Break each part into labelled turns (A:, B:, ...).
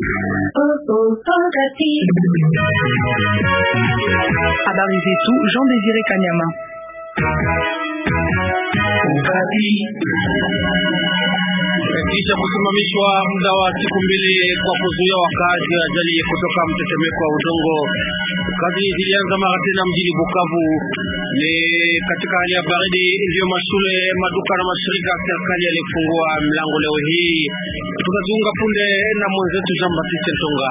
A: Habari zetu Jean Désiré Kanyama.
B: Kisha kusimamishwa muda wa siku mbili kwa kuzuia wakazi wa ajali kutoka mtetemeko wa udongo, kazi zilianza mara tena mjini Bukavu. Ni katika hali ya baridi, ndiyo mashule, maduka na mashirika ya serikali yalifungua mlango leo hii. Tutajiunga punde na mwenzetu Jean Baptiste Ntonga.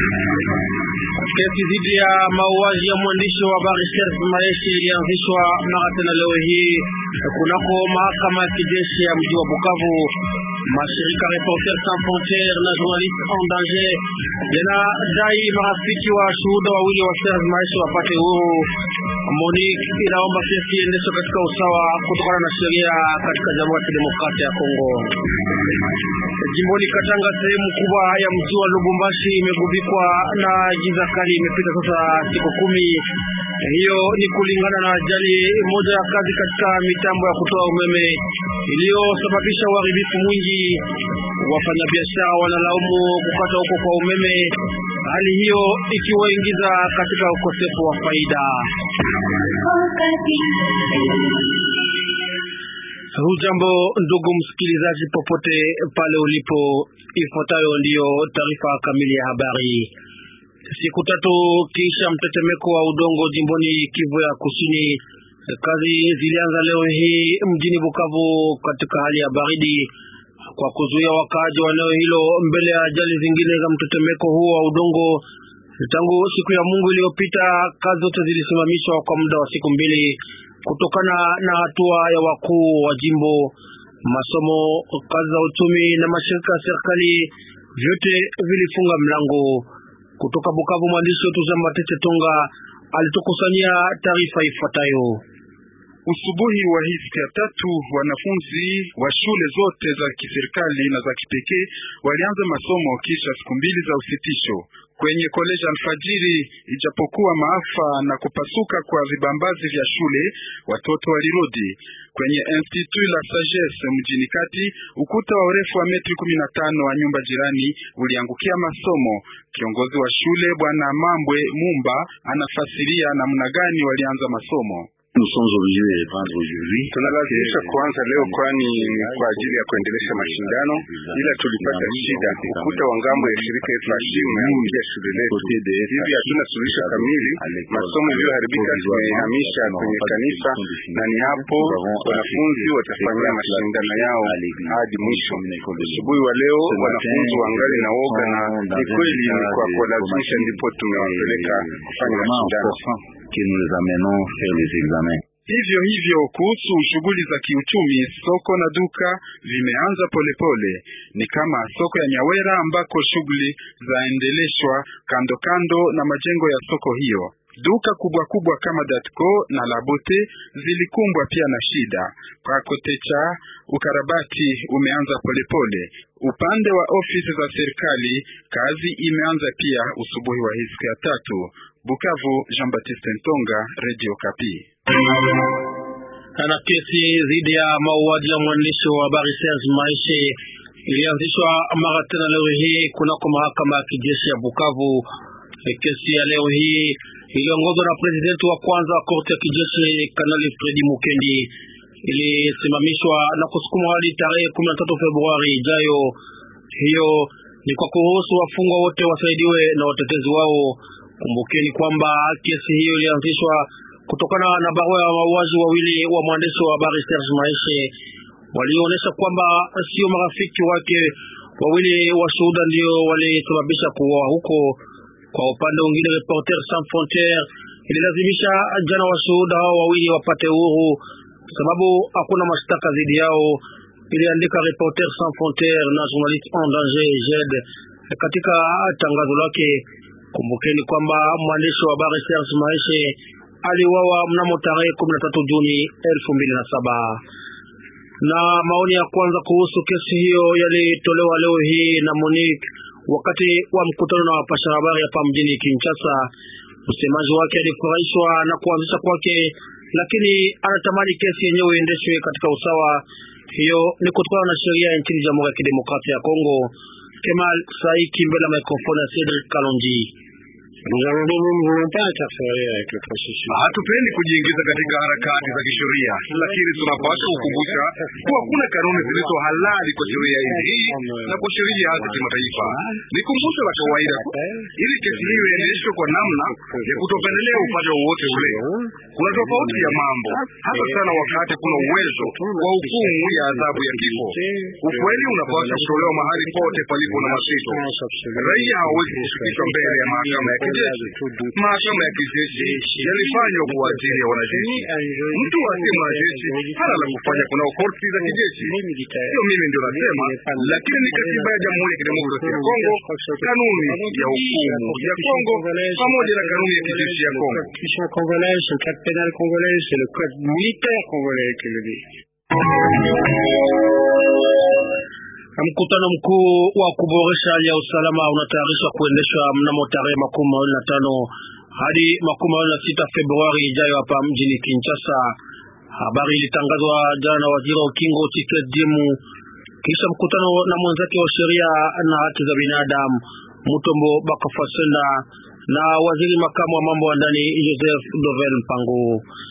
B: Kesi dhidi ya mauaji ya mwandishi wa habari Serge Maeshe ilianzishwa mara tena leo hii kunako mahakama ya kijeshi ya mji wa Bukavu. Mashirika Reporters Sans Frontieres na Journalistes en Danger yanadai marafiki wa shuhuda wawili wa Serge Maeshe wapate uhuru. Monique inaomba kesi iendeshwe katika usawa kutokana na sheria katika Jamhuri ya Kidemokrasia ya Kongo. Jimboni Katanga, sehemu kubwa ya mji wa Lubumbashi imegubikwa na giza kali, imepita sasa siku kumi. Hiyo ni kulingana na ajali moja ya kazi katika mitambo ya kutoa umeme iliyosababisha uharibifu mwingi. Wafanyabiashara wanalaumu kukata huko kwa umeme, hali hiyo ikiwaingiza katika ukosefu wa faida. Hujambo ndugu msikilizaji, popote pale ulipo, ifuatayo ndiyo taarifa kamili ya habari. Siku tatu kisha mtetemeko wa udongo jimboni Kivu ya Kusini, kazi zilianza leo hii mjini Bukavu katika hali ya baridi kwa kuzuia wakaaji wa eneo hilo mbele ya ajali zingine za mtetemeko huo wa udongo. Tangu siku ya Mungu iliyopita, kazi zote zilisimamishwa kwa muda wa siku mbili kutokana na hatua ya wakuu wa jimbo. Masomo, kazi za uchumi na mashirika ya serikali vyote vilifunga mlango. Kutoka Bukavu, mwandishi wetu Jean Matete Tonga alitukusanyia taarifa ifuatayo.
C: Usubuhi wa hii siku ya tatu wanafunzi wa shule zote za kiserikali na za kipekee walianza masomo kisha siku mbili za usitisho kwenye koleji alfajiri. Ijapokuwa maafa na kupasuka kwa vibambazi vya shule, watoto walirudi kwenye Institut la Sagesse mjini kati. Ukuta wa urefu wa metri kumi na tano wa nyumba jirani uliangukia masomo. Kiongozi wa shule Bwana Mambwe Mumba anafasiria namna gani walianza masomo.
D: Tunalazimisha kuanza leo, kwani ni kwa ajili ya kuendelesha mashindano, ila tulipata shida. Ukuta wa ngambo ya shirika FASH umeangukia shule letu, hivi hatuna suluhisho kamili. Masomo iliyoharibika tumehamisha kwenye kanisa, na ni hapo wanafunzi watafanyia mashindano yao hadi mwisho. Asubuhi wa leo wanafunzi wangali na woga, na ni kweli ni kwa kuwalazimisha ndipo tumewapeleka kufanya mashindano.
C: Hivyo hivyo kuhusu shughuli za kiuchumi, soko na duka vimeanza polepole. Ni kama soko ya Nyawera ambako shughuli zaendeleshwa kando kando na majengo ya soko hiyo. Duka kubwa kubwa kama Datco na Labote zilikumbwa pia na shida. Kwa Kotecha ukarabati umeanza polepole. Upande wa ofisi za serikali kazi imeanza pia usubuhi wa hii siku ya tatu. Bukavu, Jean Baptiste Ntonga, Radio Kapi.
B: Na kesi dhidi ya mauaji ya mwandishi wa habari Serge Maeshe ilianzishwa mara tena leo hii kunako mahakama ya kijeshi ya Bukavu. Kesi ya leo hii iliongozwa na presidenti wa kwanza wa korti ya kijeshi Kanali Fredi Mukendi, ilisimamishwa na kusukumwa hadi tarehe 13 Februari ijayo. Hiyo ni kwa kuruhusu wafungwa wote wasaidiwe na watetezi wao. Kumbukeni kwamba kesi hiyo ilianzishwa kutokana na barua ya mauaji wawili wa mwandishi wa habari Serge Maeshe walionyesha kwamba sio marafiki wake wawili washuhuda ndio walisababisha kuuawa huko. Kwa upande mwingine, Reporters Sans Frontieres ililazimisha jana washuhuda hao wawili wapate uhuru sababu hakuna mashtaka dhidi yao, iliandika Reporters Sans Frontieres na Journalistes en Danger JED katika tangazo lake. Kumbukeni kwamba mwandishi wa habari Serge Maeshe aliuawa mnamo tarehe 13 Juni 2007. Na maoni ya kwanza kuhusu kesi hiyo yalitolewa leo hii na Monique wakati wa mkutano na wapasha habari hapa mjini Kinshasa. Msemaji wake alifurahishwa na kuanzisha kwake, lakini anatamani kesi yenyewe iendeshwe katika usawa. Hiyo ni kutokana na sheria ya nchini Jamhuri ya Kidemokrasia ya Kongo. Kemal Saiki mbele ya mikrofoni ya Cedric Kalonji.
D: Hatupendi kujiingiza katika harakati za kisheria, lakini tunapaswa kukumbusha kuwa kuna kanuni zilizo halali kwa sheria hii na kwa sheria za kimataifa. Ni kumbusho la kawaida ili kesi hiyo iendeshwe kwa namna ya kutopendelea upande wowote ule. Kuna tofauti ya mambo, hasa sana wakati kuna uwezo wa hukumu ya adhabu ya kifo. Ukweli unapaswa kutolewa mahali pote palipo na masito. Raia hawezi kufikishwa mbele ya mahakama ya kijeshi. Mahakama ya kijeshi yalifanywa kwa ajili ya wanajeshi. Mtu asiye mwanajeshi hana la kufanya kuna korti za kijeshi. Sio mimi ndio nasema, lakini ni katiba ya Jamhuri ya Kidemokrasia ya Kongo, kanuni ya hukumu ya Kongo pamoja na kanuni ya kijeshi ya Kongo.
B: Mkutano mkuu wa kuboresha hali ya usalama unatayarishwa kuendeshwa mnamo tarehe makumi mawili na tano hadi makumi mawili na sita Februari ijayo hapa mjini Kinshasa. Habari ilitangazwa jana na waziri wa ukingo Tiket Dimu kisha mkutano na mwenzake wa sheria na haki za binadamu Mutombo Bakafasenda na waziri makamu wa mambo ya ndani Joseph Dovel Mpango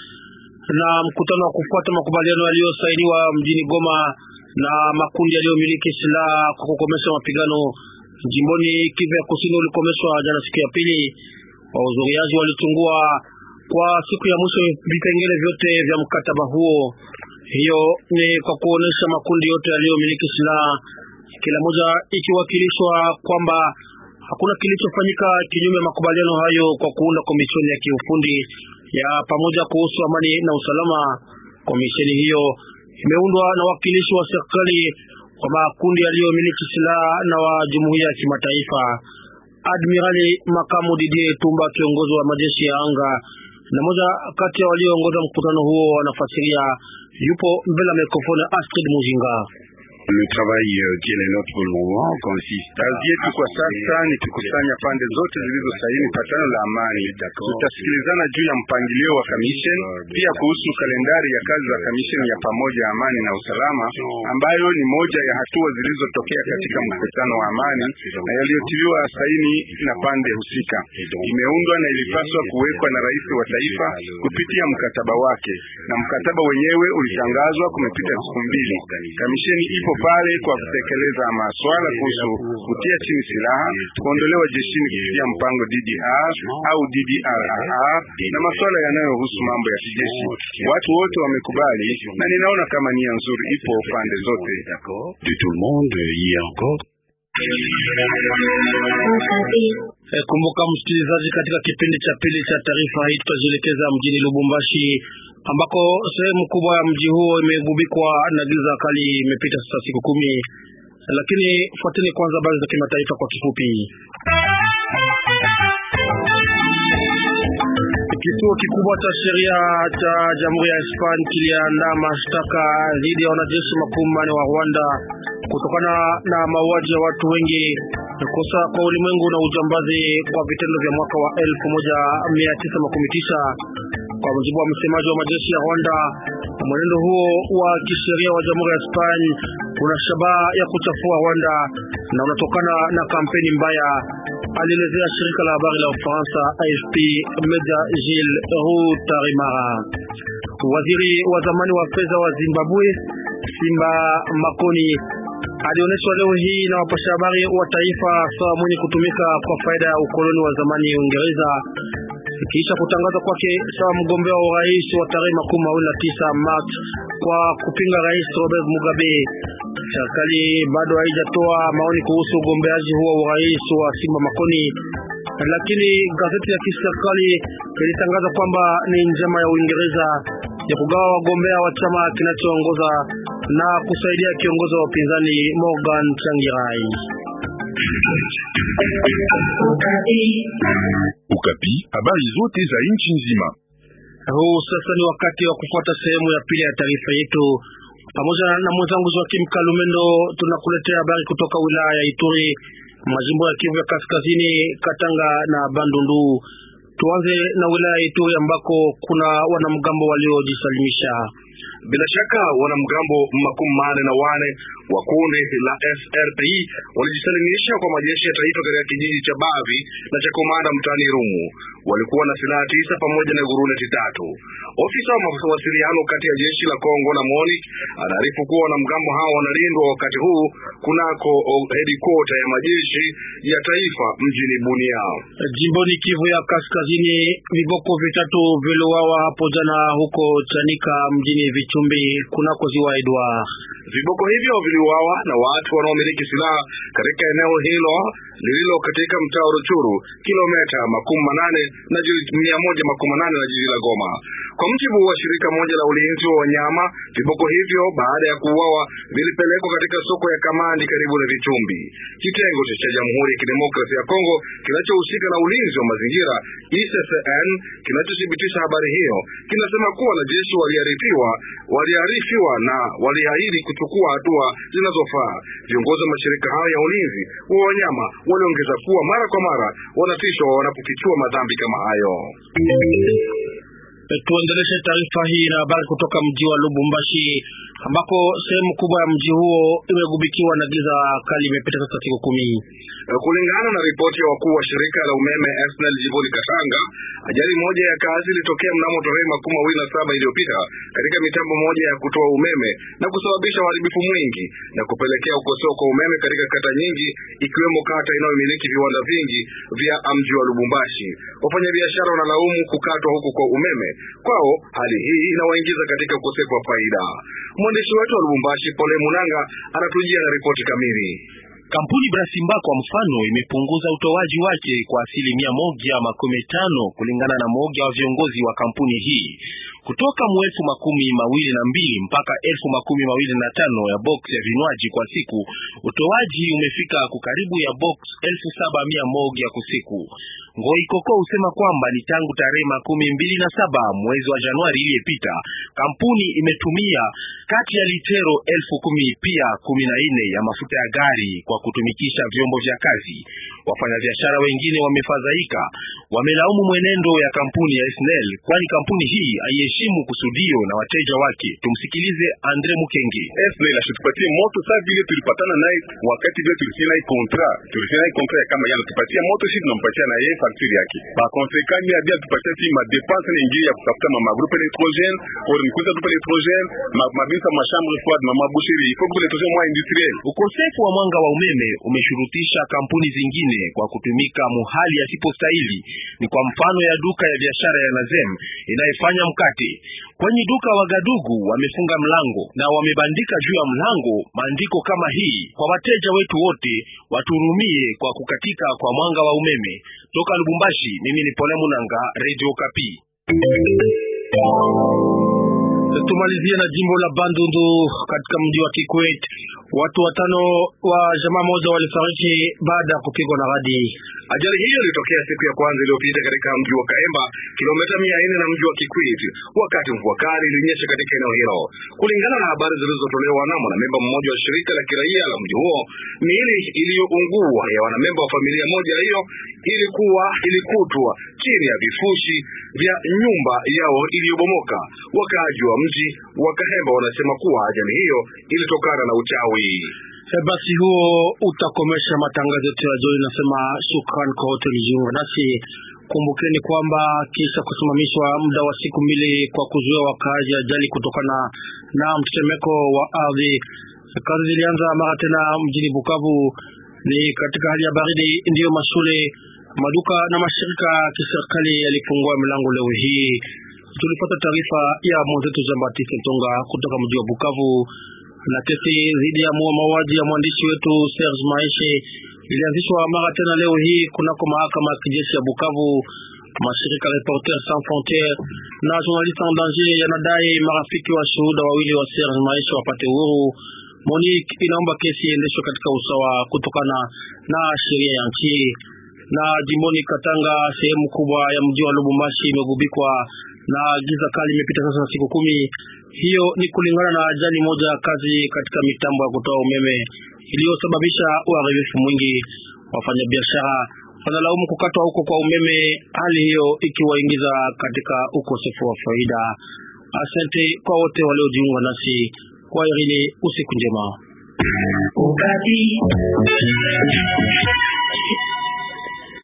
B: na mkutano wa kufuata makubaliano yaliyosainiwa mjini Goma na makundi yaliyomiliki silaha kwa kukomesha mapigano jimboni Kivu ya Kusini ulikomeshwa jana siku ya pili. Wahudhuriaji walichungua kwa siku ya mwisho vipengele vyote vya mkataba huo. Hiyo ni kwa kuonesha makundi yote yaliyomiliki silaha, kila moja ikiwakilishwa kwamba hakuna kilichofanyika kinyume ya makubaliano hayo kwa kuunda komisheni ya kiufundi ya pamoja kuhusu amani na usalama. Komisheni hiyo imeundwa na wakilishi wa serikali wa makundi yaliyomiliki silaha na wa jumuiya ya kimataifa. Admirali makamu Didier Tumba, kiongozi wa majeshi ya anga na moja kati ya walioongoza mkutano huo, wanafasiria yupo mbele ya mikrofoni Astrid Mujinga.
D: Le travail qui est notre pour le moment consiste kazi yetu kwa sasa ni kukusanya pande zote zilizosaini patano la amani. Tutasikilizana juu ya mpangilio wa commission, pia kuhusu kalendari ya kazi za commission ya pamoja ya amani na usalama, ambayo ni moja ya hatua zilizotokea katika mkutano wa amani na yaliyotiliwa saini na pande husika. Imeundwa na ilipaswa kuwekwa na rais wa taifa kupitia mkataba wake, na mkataba wenyewe ulitangazwa kumepita siku mbili. Kamisheni ipo pale kwa kutekeleza maswala kuhusu kutia chini silaha, kuondolewa jeshini kupitia mpango DDR au DDRR na maswala yanayohusu mambo ya kijeshi. Watu wote wamekubali na ninaona kama nia nzuri ipo pande zote.
B: E, kumbuka msikilizaji, katika kipindi cha pili cha taarifa hii tutajielekeza mjini Lubumbashi ambako sehemu kubwa ya mji huo imegubikwa na giza kali. Imepita sasa siku kumi, lakini fuateni kwanza habari za kimataifa kwa kifupi. Kituo kikubwa cha sheria cha Jamhuri ya Hispania kiliandaa mashtaka dhidi ya wanajeshi makumi manne wa Rwanda kutokana na mauaji ya watu wengi, kosa kwa ulimwengu na ujambazi kwa vitendo vya mwaka wa elfu moja mia tisa makumi tisa kwa mujibu wa msemaji wa majeshi ya Rwanda. Mwenendo huo wa kisheria wa Jamhuri ya Hispania una shabaha ya kuchafua Rwanda na unatokana na kampeni mbaya, alielezea shirika la habari la Ufaransa AFP Meja Gilles Rutarimara. Waziri wa zamani wa fedha wa Zimbabwe Simba Makoni alionyeshwa leo hii na wapasha habari wa taifa sawa mwenye kutumika kwa faida ya ukoloni wa zamani Uingereza kisha kutangaza kwake sawa mgombea wa urais wa tarehe makumi mawili na tisa Machi kwa kupinga rais Robert Mugabe. Serikali bado haijatoa maoni kuhusu ugombeaji huo wa urais wa Simba Makoni, lakini gazeti ya kiserikali ilitangaza kwamba ni njama ya Uingereza ya kugawa wagombea wa chama kinachoongoza na kusaidia kiongozi wa upinzani Morgan Changirai.
E: Ukapi, habari zote za nchi nzima.
B: Huu sasa ni wakati wa kufuata sehemu ya pili ya taarifa yetu. Pamoja na mwenzangu Joakim Kalumendo, tunakuletea habari kutoka wilaya ya Ituri, majimbo ya Kivu ya Kaskazini, Katanga na Bandundu. Tuanze na wilaya ya Ituri ambako kuna wanamgambo waliojisalimisha.
D: Bila shaka wanamgambo makumi manne na wane
F: wa kundi la FRPI walijisalimisha kwa majeshi ya taifa katika kijiji cha Bavi na cha Komanda mtaani Rumu. Walikuwa na silaha tisa pamoja na guruneti tatu. Ofisa wa mawasiliano kati ya jeshi la Kongo na MONUC anaarifu kuwa wanamgambo hao wanalindwa wakati huu kunako hedikota ya majeshi ya taifa mjini Bunia.
B: Jimboni Kivu ya Kaskazini, viboko vitatu viliuawa hapo jana huko Chanika mjini Vichumbi kunako ziwa Edward.
F: Viboko hivyo viliuawa na watu wanaomiliki silaha katika eneo hilo lililo katika mtaa wa Ruchuru, kilomita makumi manane na mia moja makumi manane na jiji la Goma. Kwa mjibu wa shirika moja la ulinzi wa wanyama, viboko hivyo baada ya kuuawa vilipelekwa katika soko ya Kamandi karibu na Vichumbi. Kitengo cha Jamhuri ya Kidemokrasia ya Kongo kinachohusika na ulinzi wa mazingira ICCN kinachothibitisha habari hiyo kinasema kuwa wanajeshi waliarifiwa waliarifiwa na waliahidi kuchukua hatua zinazofaa. Viongozi wa mashirika hayo ya ulinzi wa wanyama waliongeza kuwa mara kwa mara wanatishwa wanapofichua madhambi kama hayo.
B: Tuendeleshe taarifa hii na habari kutoka mji wa Lubumbashi ambako sehemu kubwa ya mji huo imegubikiwa na giza kali. Imepita sasa siku kumi.
F: Kulingana na ripoti ya wakuu wa shirika la umeme SNEL jimboni Katanga, ajali moja ya kazi ilitokea mnamo tarehe makumi mawili na saba iliyopita katika mitambo moja ya kutoa umeme na kusababisha uharibifu mwingi na kupelekea ukosefu kwa umeme katika kata nyingi ikiwemo kata inayomiliki viwanda vingi vya mji wa Lubumbashi. Wafanyabiashara wanalaumu kukatwa huku kwa umeme kwao, hali hii inawaingiza katika ukosefu wa faida. Mwandishi wetu wa Lubumbashi Pole Munanga anatujia na ripoti kamili.
G: Kampuni Brasimba kwa mfano imepunguza utoaji wake kwa asilimia moja makumi tano kulingana na moja wa viongozi wa kampuni hii kutoka mu elfu makumi mawili na mbili mpaka elfu makumi mawili na tano ya box ya vinywaji kwa siku. Utoaji umefika kukaribu ya box elfu saba mia moja kwa siku. Ngoi Koko husema kwamba ni tangu tarehe makumi mbili na saba mwezi wa Januari iliyepita kampuni imetumia kati ya litero elfu kumi pia kumi na nne ya mafuta ya gari kwa kutumikisha vyombo vya kazi. Wafanyabiashara wengine wamefadhaika, wamelaumu mwenendo ya kampuni ya SNEL kwani kampuni hii haiheshimu kusudio na wateja wake. Tumsikilize Andre Mukenge.
E: SNEL asitupatie moto saa vile tulipatana naye wakati vile tulifanya naye kontra, tulifanya naye kontra ya kama yana tupatia moto, sisi tunampatia na yeye fakturi yake. Ba konsekani ya bia tupatia si ma dépense na ingie ya kutafuta ma groupe électrogène au nikuza groupe électrogène ma mabisa ma chambre froide ma maboucherie il faut groupe électrogène mwa industriel.
G: Ukosefu wa mwanga wa umeme umeshurutisha kampuni zingine kwa kutumika muhali yasipostahili. Ni kwa mfano ya duka ya biashara ya Nazem inayofanya mkate. Kwenye duka Wagadugu wamefunga mlango na wamebandika juu ya mlango maandiko kama hii: kwa wateja wetu wote waturumie kwa kukatika kwa mwanga wa umeme. Toka Lubumbashi, mimi ni Pole Munanga, Radio Kapi.
B: Tumalizie na jimbo la Bandundu katika mji wa Kikwit. Watu watano wa jamaa moja walifariki baada ya kupigwa na radi.
F: Ajali hiyo ilitokea siku ya kwanza iliyopita katika mji wa Kaemba, kilomita mia nne na mji wa Kikwit, wakati mvua kali ilinyesha katika eneo hilo. Kulingana na habari zilizotolewa na mwanamemba mmoja wa shirika la kiraia la mji huo, miili iliyoungua ya wanamemba wa familia moja hiyo ilikuwa ilikutwa chini ya vifushi vya nyumba yao iliyobomoka. Wakaaji wa mji wa Kahemba wanasema kuwa ajali hiyo ilitokana na uchawi.
B: Basi huo utakomesha matangazo yetu ya jioni. Nasema shukrani kwa wote mlijiunga nasi. Kumbukeni kwamba kisha kusimamishwa muda wa siku mbili kwa kuzuia wakaaji ajali kutokana na mtetemeko wa ardhi, kazi zilianza mara tena mjini Bukavu. Ni katika hali ya baridi, ndiyo mashule, maduka na mashirika ya kiserikali yalifungua milango leo hii. Tulipata taarifa ya mwenzetu Jean Baptiste Ntonga kutoka mji wa Bukavu na kesi dhidi ya mauaji ya mwandishi wetu Serge Maeshe ilianzishwa mara tena leo hii kunako mahakama ya kijeshi ya Bukavu. Mashirika Reporters Sans Frontieres na Journalistes en Danger yanadai marafiki wa shuhuda wawili wa Serge Maeshe wapate uhuru. Monique inaomba kesi iendeshwe katika usawa kutokana na sheria ya nchi. Na jimboni Katanga, sehemu kubwa ya mji wa Lubumbashi imegubikwa na giza kali, imepita sasa siku kumi. Hiyo ni kulingana na ajali moja ya kazi katika mitambo ya kutoa umeme iliyosababisha uharibifu mwingi. Wafanyabiashara wanalaumu kukatwa huko kwa umeme, hali hiyo ikiwaingiza katika ukosefu wa faida. Asante kwa wote waliojiunga nasi kwa irini, usiku njema.
A: Ukati.